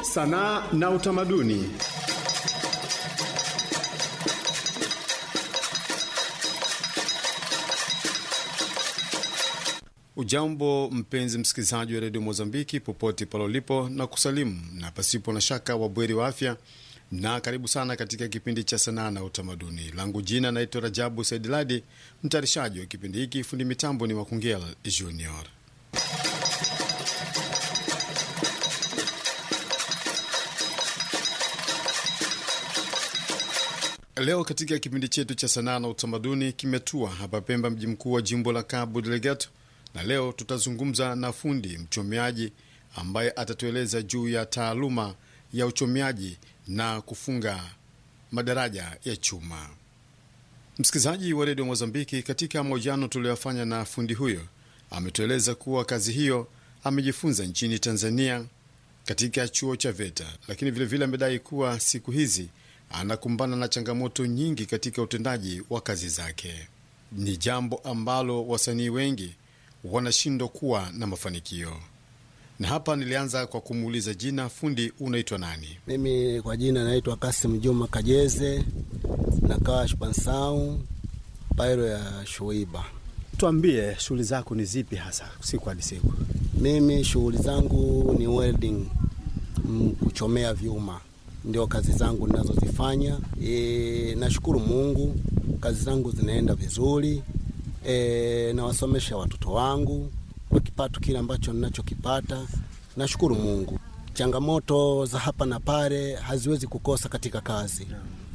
sanaa na utamaduni. Ujambo mpenzi msikilizaji wa redio Mozambiki popote pale ulipo, na kusalimu na pasipo na shaka wabweri wa afya, na karibu sana katika kipindi cha sanaa na utamaduni. Langu jina naitwa Rajabu Saidiladi, mtayarishaji wa kipindi hiki. Fundi mitambo ni Wakungel Junior. Leo katika kipindi chetu cha sanaa na utamaduni kimetua hapa Pemba, mji mkuu wa jimbo la Cabo Delgado, na leo tutazungumza na fundi mchomeaji ambaye atatueleza juu ya taaluma ya uchomeaji na kufunga madaraja ya chuma. Msikilizaji wa redio Mozambiki, katika mahojiano tuliyofanya na fundi huyo, ametueleza kuwa kazi hiyo amejifunza nchini Tanzania katika chuo cha VETA, lakini vilevile amedai kuwa siku hizi anakumbana na changamoto nyingi katika utendaji wa kazi zake. Ni jambo ambalo wasanii wengi wanashindwa kuwa na mafanikio. Na hapa nilianza kwa kumuuliza jina, fundi unaitwa nani? Mimi kwa jina naitwa Kasim Juma Kajeze, nakaa Shpansau pairo ya Shuiba. Tuambie shughuli zako ni zipi hasa siku hadi siku? Mimi shughuli zangu ni welding, mm, kuchomea vyuma ndio kazi zangu ninazozifanya. E, nashukuru Mungu, kazi zangu zinaenda vizuri. E, nawasomesha watoto wangu kwa kipato kile ambacho ninachokipata. Nashukuru Mungu. Changamoto za hapa na pale haziwezi kukosa katika kazi.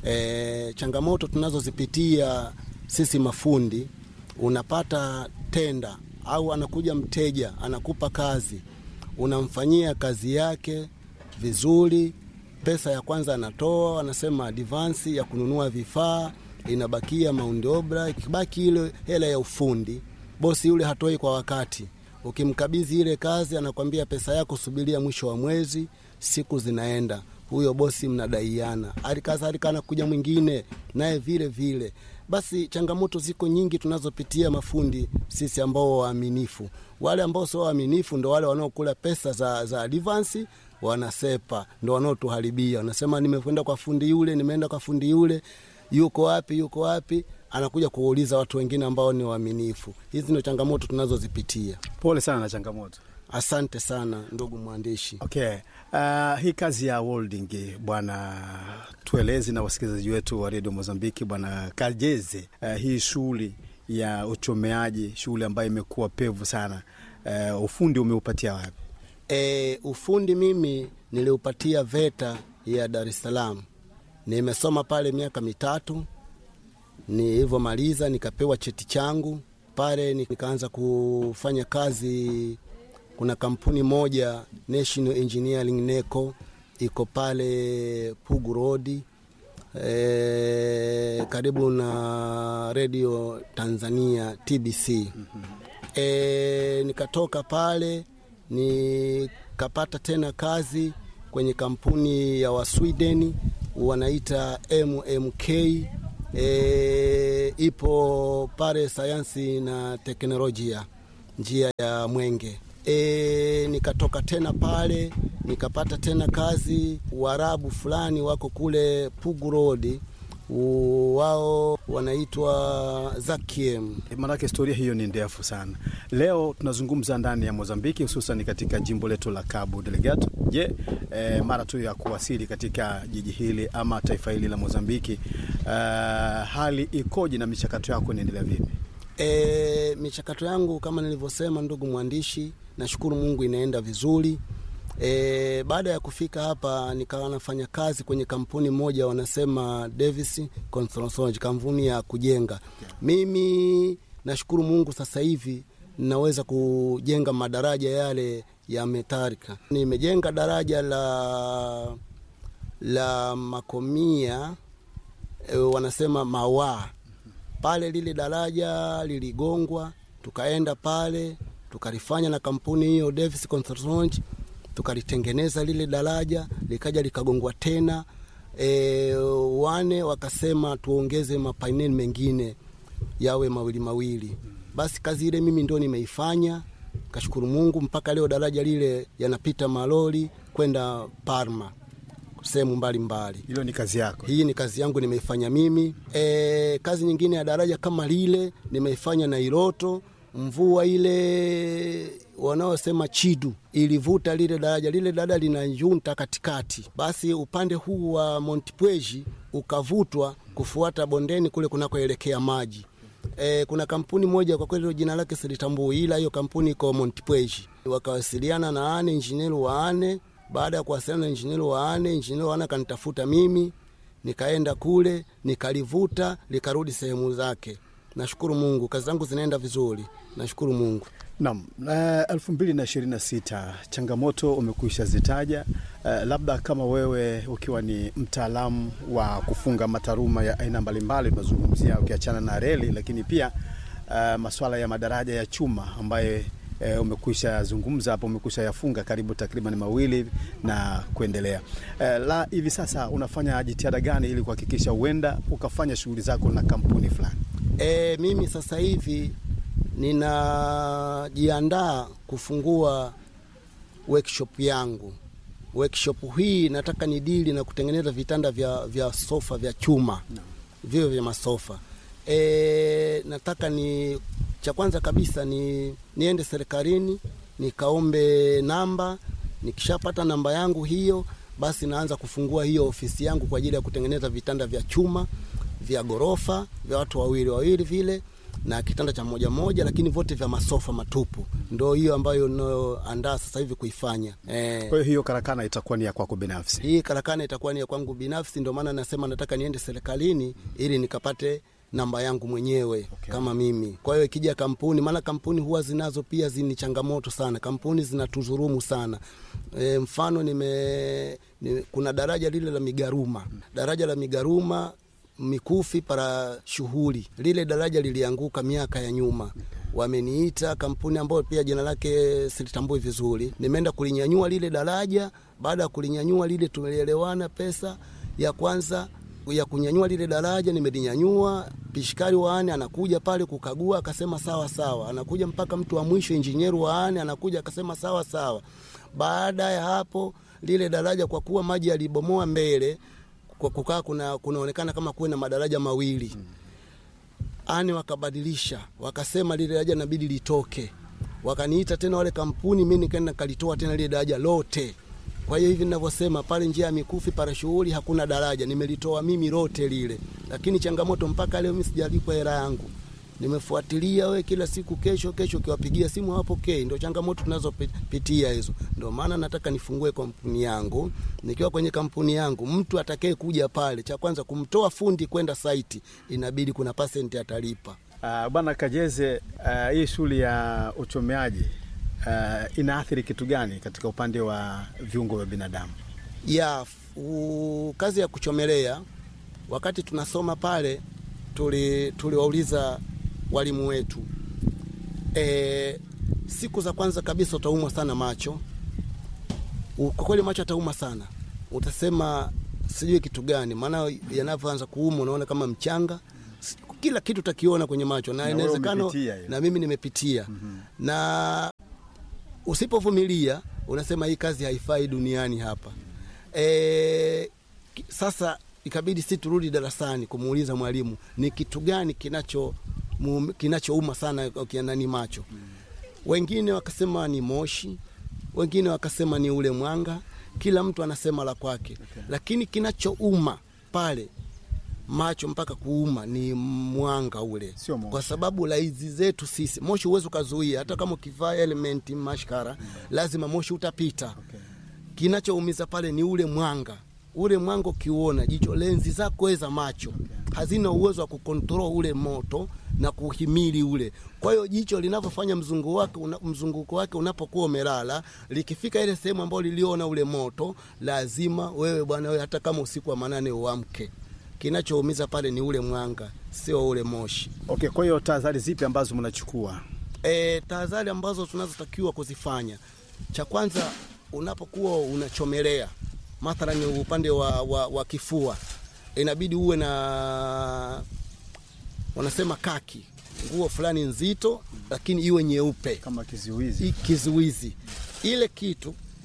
E, changamoto tunazozipitia sisi mafundi, unapata tenda au anakuja mteja anakupa kazi, unamfanyia kazi yake vizuri pesa ya kwanza anatoa, anasema advansi ya kununua vifaa, inabakia maundi obra. Ikibaki ile hela ya ufundi, bosi yule hatoi kwa wakati. Ukimkabidhi ile kazi, anakwambia pesa yako subiria mwisho wa mwezi. Siku zinaenda, huyo bosi mnadaiana, alikadhalika anakuja mwingine naye vile vile. Basi changamoto ziko nyingi tunazopitia mafundi sisi ambao waaminifu. Wale ambao sio waaminifu ndo wale wanaokula pesa za, za advansi wanasepa ndo wanaotuharibia. Wanasema nimekwenda kwa fundi yule, nimeenda kwa fundi yule, yuko wapi, yuko wapi? Anakuja kuuliza watu wengine ambao ni waaminifu. Hizi ndio changamoto tunazozipitia. Pole sana na changamoto. Asante sana ndugu mwandishi. Okay. Uh, hii kazi ya welding bwana, tuelezi na wasikilizaji wetu wa redio Mozambiki, bwana Kajeze, uh, hii shughuli ya uchomeaji, shughuli ambayo imekuwa pevu sana, uh, ufundi umeupatia wapi? E, ufundi mimi niliupatia VETA ya Dar es Salaam. Nimesoma pale miaka mitatu, nilivyomaliza nikapewa cheti changu pale, nikaanza kufanya kazi. Kuna kampuni moja National Engineering NECO iko pale Pugu Road e, karibu na Radio Tanzania TBC. E, nikatoka pale nikapata tena kazi kwenye kampuni ya Waswideni wanaita MMK e, ipo pale sayansi na teknolojia njia ya Mwenge. E, nikatoka tena pale nikapata tena kazi Waarabu fulani wako kule Pugu Road wao wanaitwa Zakiem. Maanake historia hiyo ni ndefu sana. Leo tunazungumza ndani ya Mozambiki, hususan katika jimbo letu la Cabo Delgado. Je, e, mara tu ya kuwasili katika jiji hili ama taifa hili la Mozambiki, uh, hali ikoje na michakato yako inaendelea vipi? E, michakato yangu kama nilivyosema, ndugu mwandishi, nashukuru Mungu inaenda vizuri. E, baada ya kufika hapa nikawa nafanya kazi kwenye kampuni moja wanasema Davis Construction, kampuni ya kujenga. Mimi nashukuru Mungu sasa hivi naweza kujenga madaraja yale ya metalika. Nimejenga daraja la la Makomia e, wanasema Mawaa pale, lile daraja liligongwa, tukaenda pale tukalifanya na kampuni hiyo Davis Construction tukalitengeneza lile daraja likaja likagongwa tena. E, wane wakasema tuongeze mapaineli mengine yawe mawili mawili. Basi kazi ile mimi ndo nimeifanya, kashukuru Mungu mpaka leo daraja lile yanapita malori kwenda Parma, sehemu mbalimbali. Hilo ni kazi yako. Hii ni kazi yangu nimeifanya mimi. E, kazi nyingine ya daraja kama lile nimeifanya na Iroto. Mvua ile wanaosema Chidu ilivuta lile daraja, lile daraja lina junta katikati, basi upande huu wa Montpweji ukavutwa kufuata bondeni kule kunakoelekea maji. E, kuna kampuni moja kwa kweli jina lake silitambui, ila hiyo kampuni iko Montpweji. Wakawasiliana na ane injinieri wa ane. Baada ya kuwasiliana na injinieri wa ane, injinieri wa ane akanitafuta mimi, nikaenda kule nikalivuta likarudi sehemu zake. Nashukuru Mungu, kazi zangu zinaenda vizuri, nashukuru Mungu. Naam, elfu mbili na ishirini na sita changamoto umekwisha zitaja. Uh, labda kama wewe ukiwa ni mtaalamu wa kufunga mataruma ya aina mbalimbali, tunazungumzia ukiachana na reli, lakini pia uh, masuala ya madaraja ya chuma ambaye uh, umekwisha zungumza hapo, umekwisha yafunga karibu takriban mawili na kuendelea. Uh, la hivi sasa unafanya jitihada gani ili kuhakikisha huenda ukafanya shughuli zako na kampuni fulani? E, mimi sasa hivi ninajiandaa kufungua workshop yangu. Workshop hii nataka ni dili na kutengeneza vitanda vya, vya sofa vya chuma no. vivyo vya masofa e, nataka ni cha kwanza kabisa ni niende serikalini nikaombe namba. Nikishapata namba yangu hiyo, basi naanza kufungua hiyo ofisi yangu kwa ajili ya kutengeneza vitanda vya chuma vya gorofa vya watu wawili wawili vile na kitanda cha moja moja, lakini vote vya masofa matupu. Ndo hiyo ambayo nayoandaa sasa hivi kuifanya eh. Kwa hiyo hiyo karakana itakuwa ni ya kwako binafsi? Hii karakana itakuwa ni ya kwangu binafsi, ndio maana nasema nataka niende serikalini ili nikapate namba yangu mwenyewe okay. Kama mimi. Kwa hiyo ikija kampuni, maana kampuni huwa zinazo pia zini changamoto sana, kampuni zinatuzurumu sana e, mfano nime, nime, kuna daraja lile la Migaruma, daraja la Migaruma Mikufi para shughuli lile daraja lilianguka miaka ya nyuma. Wameniita kampuni ambayo pia jina lake silitambui vizuri, nimeenda kulinyanyua lile daraja. Baada ya kulinyanyua lile, tumeelewana pesa ya kwanza ya kunyanyua lile daraja nimelinyanyua. Pishikari waane anakuja pale kukagua, akasema sawa sawa. Anakuja mpaka mtu wa mwisho, injinieru waane anakuja, akasema sawa sawa. Baada ya hapo, lile daraja kwa kuwa maji yalibomoa mbele kwa kukaa kuna kunaonekana kama kuwe na madaraja mawili hmm. Ani wakabadilisha wakasema lile daraja inabidi litoke, wakaniita tena wale kampuni, mimi nikaenda kalitoa tena lile daraja lote. Kwa hiyo hivi ninavyosema pale njia ya Mikufi para shughuli hakuna daraja, nimelitoa mimi lote lile, lakini changamoto mpaka leo mimi sijalipwa hela yangu. Nimefuatilia we kila siku, kesho kesho, ukiwapigia simu hawapokei. Ndio changamoto tunazopitia hizo. Ndio maana nataka nifungue kampuni yangu. Nikiwa kwenye kampuni yangu, mtu atakaye kuja pale, cha kwanza kumtoa fundi kwenda saiti, inabidi kuna pasenti atalipa. Uh, Bwana Kajeze, uh, hii shughuli ya uchomeaji uh, inaathiri kitu gani katika upande wa viungo vya binadamu? Ya u, kazi ya kuchomelea, wakati tunasoma pale tuliwauliza tuli walimu wetu e, siku za kwanza kabisa utaumwa sana macho. Kwa kweli macho atauma sana, utasema sijui kitu gani, maana yanavyoanza kuuma unaona kama mchanga, kila kitu utakiona kwenye macho, na inawezekana na mimi nimepitia mm -hmm. na usipovumilia unasema hii kazi haifai duniani hapa e, sasa ikabidi si turudi darasani kumuuliza mwalimu ni kitu gani kinacho kinachouma sana ukianani macho. Wengine wakasema ni moshi, wengine wakasema ni ule mwanga, kila mtu anasema la kwake okay. Lakini kinachouma pale macho mpaka kuuma ni mwanga ule, kwa sababu laizi zetu sisi, moshi huwezi ukazuia, hata kama ukivaa elementi mashkara mm. lazima moshi utapita okay. Kinachoumiza pale ni ule mwanga ule mwanga ukiuona, jicho lenzi zako za macho okay. hazina uwezo wa kukontrol ule moto na kuhimili ule. Kwa hiyo jicho linavyofanya mzunguko wake una, mzunguko wake unapokuwa umelala, likifika ile sehemu ambayo liliona ule moto, lazima wewe bwana wewe, hata kama usiku wa manane uamke. Kinachoumiza pale ni ule mwanga, sio ule moshi. Okay, kwa hiyo tahadhari zipi ambazo mnachukua? E, tahadhari ambazo tunazotakiwa kuzifanya, cha kwanza unapokuwa unachomelea mathalani upande wa, wa, wa kifua inabidi uwe na wanasema kaki, nguo fulani nzito, lakini iwe nyeupe kama kizuizi. Kizuizi ile kitu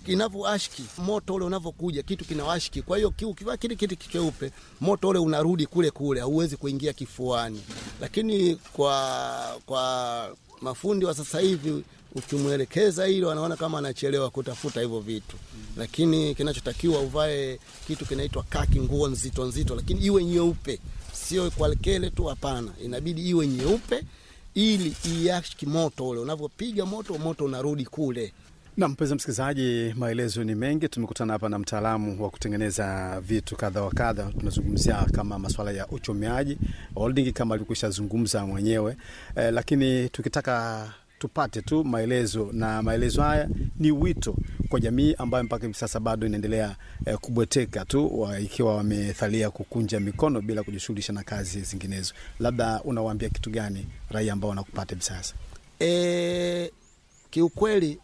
inavyoashiki moto ule unavyokuja kitu kinawashiki. Kwa hiyo ki- ukivaa kile kitu cheupe, moto ule unarudi kule kule, hauwezi kuingia kifuani. Lakini kwa kwa mafundi wa sasa hivi ukimwelekeza hilo, anaona kama anachelewa kutafuta hivyo vitu, lakini kinachotakiwa uvae kitu kinaitwa kaki, nguo nzito nzito, lakini iwe nyeupe, sio kwa kele tu, hapana, inabidi iwe nyeupe ili iashiki moto ule, unavyopiga moto, moto unarudi kule. Na mpenzi msikilizaji, maelezo ni mengi. Tumekutana hapa na mtaalamu wa kutengeneza vitu kadha wa kadha. Tunazungumzia kama masuala ya uchomeaji holding, kama alivyokwisha zungumza mwenyewe eh, lakini tukitaka tupate tu maelezo, na maelezo haya ni wito kwa jamii ambayo mpaka hivi sasa bado inaendelea eh, kubweteka tu wa, ikiwa wamethalia kukunja mikono bila kujishughulisha na kazi zinginezo. Labda unawaambia kitu gani raia ambao wanakupata hivi sasa? E, kiukweli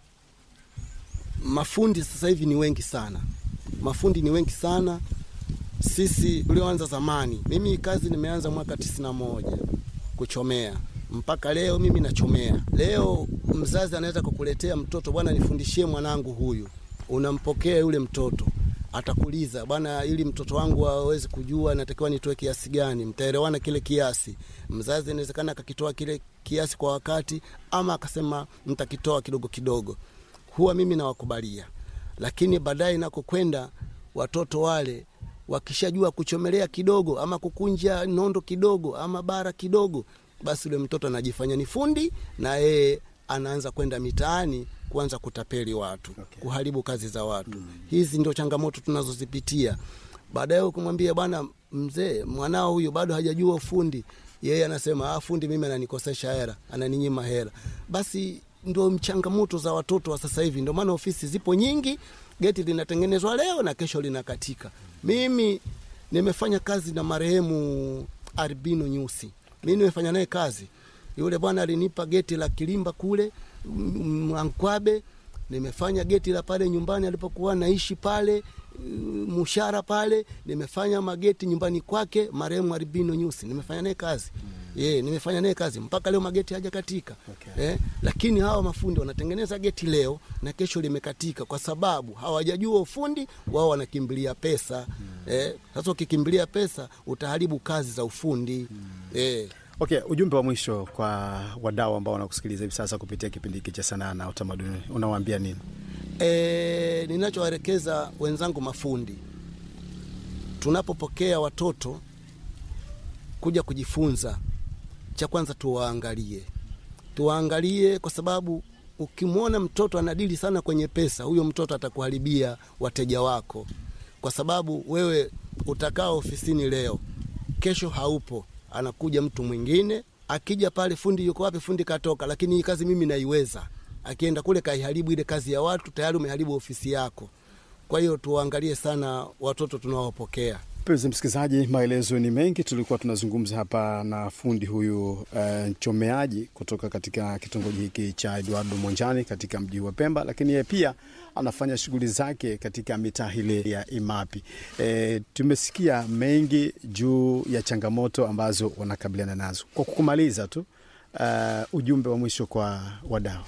mafundi sasa hivi ni wengi sana, mafundi ni wengi sana. Sisi tulioanza zamani, mimi kazi nimeanza mwaka tisini na moja kuchomea mpaka leo mimi nachomea. Leo mzazi anaweza kukuletea mtoto, bwana, nifundishie mwanangu huyu, unampokea yule mtoto atakuuliza bwana, ili mtoto wangu aweze kujua natakiwa nitoe kiasi gani, mtaelewana kile kiasi. Mzazi inawezekana akakitoa kile kiasi kwa wakati, ama akasema mtakitoa kidogo kidogo. Huwa mimi nawakubalia, lakini baadaye nakokwenda watoto wale wakishajua kuchomelea kidogo ama kukunja nondo kidogo ama bara kidogo, basi yule mtoto anajifanya ni fundi na yeye anaanza kwenda mitaani kuanza kutapeli watu Okay. kuharibu kazi za watu hizi ndio changamoto tunazozipitia baadaye ukimwambia bwana mzee mwanao huyu bado hajajua ufundi yeye anasema ah, fundi mimi ananikosesha hela ananinyima hela basi ndio changamoto za watoto wa sasa hivi ndio maana ofisi zipo nyingi geti linatengenezwa leo na kesho linakatika mimi nimefanya kazi na marehemu Albino Nyusi mi nimefanya naye kazi yule bwana alinipa geti la Kilimba kule mm, Mwankwabe. Nimefanya geti la pale nyumbani alipokuwa naishi pale mm, Mushara pale. Nimefanya mageti nyumbani kwake marehemu Albino Nyusi, nimefanya naye kazi ye, nimefanya naye kazi mpaka leo mageti hajakatika. Okay. Eh, lakini hawa mafundi wanatengeneza geti leo na kesho limekatika, kwa sababu hawajajua ufundi wao, wanakimbilia pesa eh. Sasa ukikimbilia pesa utaharibu kazi za ufundi eh. Okay, ujumbe wa mwisho kwa wadau ambao wanakusikiliza hivi sasa kupitia kipindi hiki cha sanaa na utamaduni, unawaambia nini? E, ninachowaelekeza wenzangu mafundi, tunapopokea watoto kuja kujifunza, cha kwanza tuwaangalie, tuwaangalie kwa sababu ukimwona mtoto anadili sana kwenye pesa, huyo mtoto atakuharibia wateja wako, kwa sababu wewe utakaa ofisini leo, kesho haupo, anakuja mtu mwingine. Akija pale, fundi yuko wapi? Fundi katoka, lakini hii kazi mimi naiweza. Akienda kule kaiharibu ile kazi ya watu, tayari umeharibu ofisi yako. Kwa hiyo tuwaangalie sana watoto tunaowapokea. Mpenzi msikilizaji, maelezo ni mengi. Tulikuwa tunazungumza hapa na fundi huyu eh, mchomeaji kutoka katika kitongoji hiki cha Eduardo Monjani katika mji wa Pemba, lakini yeye pia anafanya shughuli zake katika mitaa hile ya Imapi. Eh, tumesikia mengi juu ya changamoto ambazo wanakabiliana nazo. Kwa kukumaliza tu, eh, ujumbe wa mwisho kwa wadau.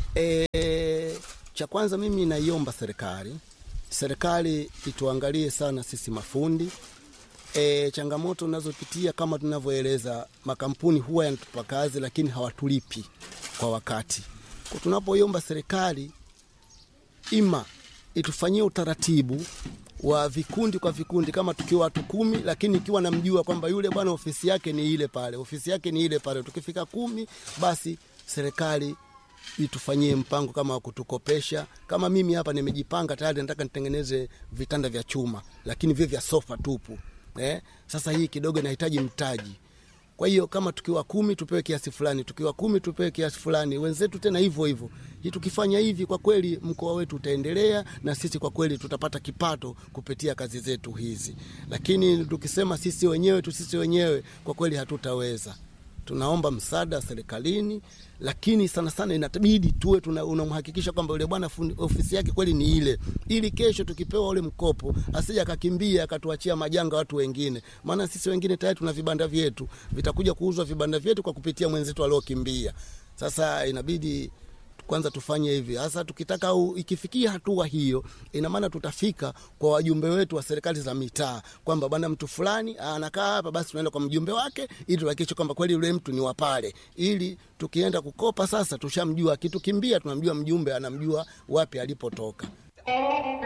E, cha kwanza mimi naiomba serikali serikali ituangalie sana sisi mafundi e, changamoto tunazopitia kama tunavyoeleza, makampuni huwa yanatupa kazi lakini hawatulipi kwa wakati. Kwa tunapoiomba serikali ima itufanyie utaratibu wa vikundi kwa vikundi, kama tukiwa watu kumi, lakini ikiwa namjua kwamba yule bwana ofisi yake ni ile pale, ofisi yake ni ile pale, tukifika kumi, basi serikali itufanyie mpango kama wa kutukopesha. Kama mimi hapa nimejipanga tayari, nataka nitengeneze vitanda vya chuma, lakini vile vya sofa tupu eh. Sasa hii kidogo inahitaji mtaji. Kwa hiyo kama tukiwa kumi tupewe kiasi fulani, tukiwa kumi tupewe kiasi fulani, wenzetu tena hivyo hivyo. Hii tukifanya hivi, kwa kweli mkoa wetu utaendelea na sisi kwa kweli tutapata kipato kupitia kazi zetu hizi, lakini tukisema sisi wenyewe tu sisi wenyewe, kwa kweli hatutaweza tunaomba msaada serikalini, lakini sana sana inatabidi tuwe tuna- unamhakikisha kwamba yule bwana fundi- ofisi yake kweli ni ile, ili kesho tukipewa ule mkopo asije akakimbia akatuachia majanga watu wengine, maana sisi wengine tayari tuna vibanda vyetu, vitakuja kuuzwa vibanda vyetu kwa kupitia mwenzetu aliokimbia. Sasa inabidi kwanza tufanye hivi hasa. Tukitaka u, ikifikia hatua hiyo, ina maana tutafika kwa wajumbe wetu wa serikali za mitaa kwamba bwana, mtu fulani anakaa hapa, basi tunaenda kwa mjumbe wake ili tuhakikishe kwamba kweli yule mtu ni wa pale, ili tukienda kukopa sasa tushamjua, akitukimbia tunamjua mjumbe, anamjua wapi alipotoka.